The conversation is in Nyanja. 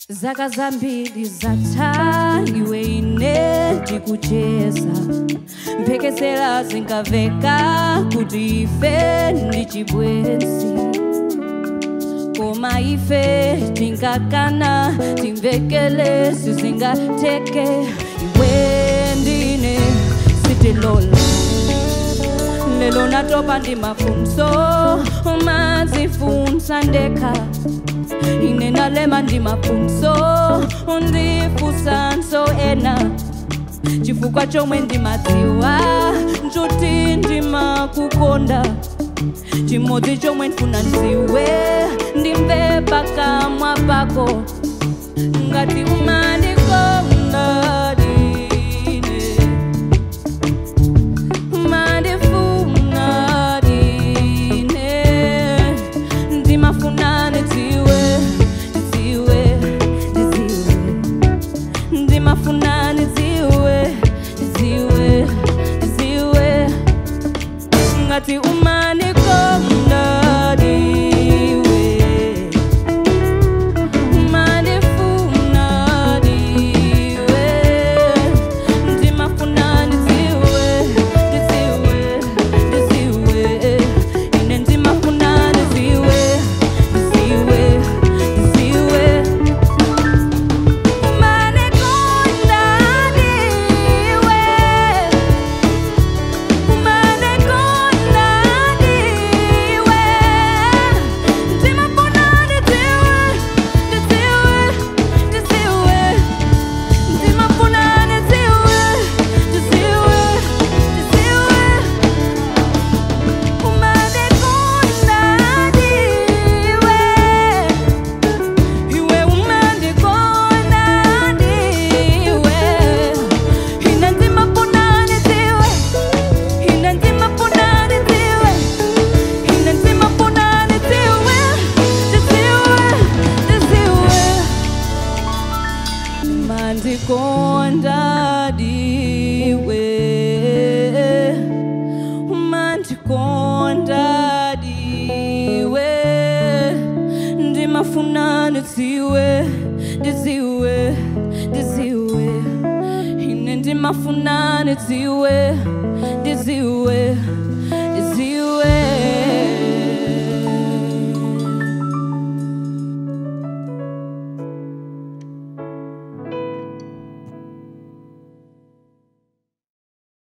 zaka zambiri zatha iwe ine ndikucheza mphekesera zinkamveka kuti ife ndi chibwenzi koma ife tinkakana timvekele sizingateke iwe ndine sitilola lelo natopa ndi mafunso mazifunsa ndekha ine nalema ndi mafunso ndifusanso ena chifukwa chomwe ndimadziwa nchuti ndimakukonda chimodzi chomwe ndifuna ndidziwe ndimve pakamwa pako ngati umandikonda ine umandifuna ine ndimafuna ndidziwe ndidziwe ndidziwe ndimafuna ndidziwe ndidziwe ndidziwe ngati umanikonda diwe umanifuna diwe ndimafuna ndidziwe ndidziwe ndidziwe ine ndimafuna ndidziwe ndidziwe ndidziwe umanikonda diwe umanekona ndiwe ndimafuna ndidziwe ndidziwe ndidziwe ndimafuna ndidziwe ndidziwe ndidziwe umanekona ndiwe iwe umandikonda ndiwe ine ndimafuna ndidziwe ine ndimafuna ndidziwe ine ndimafuna ndidziwe ndidziwe ndidziwe umandikonda ndiwe umandikonda ndiwe ndimafuna ndidziwe ndidziwe ndidziwe ine ndimafuna ndidziwe ndidziwe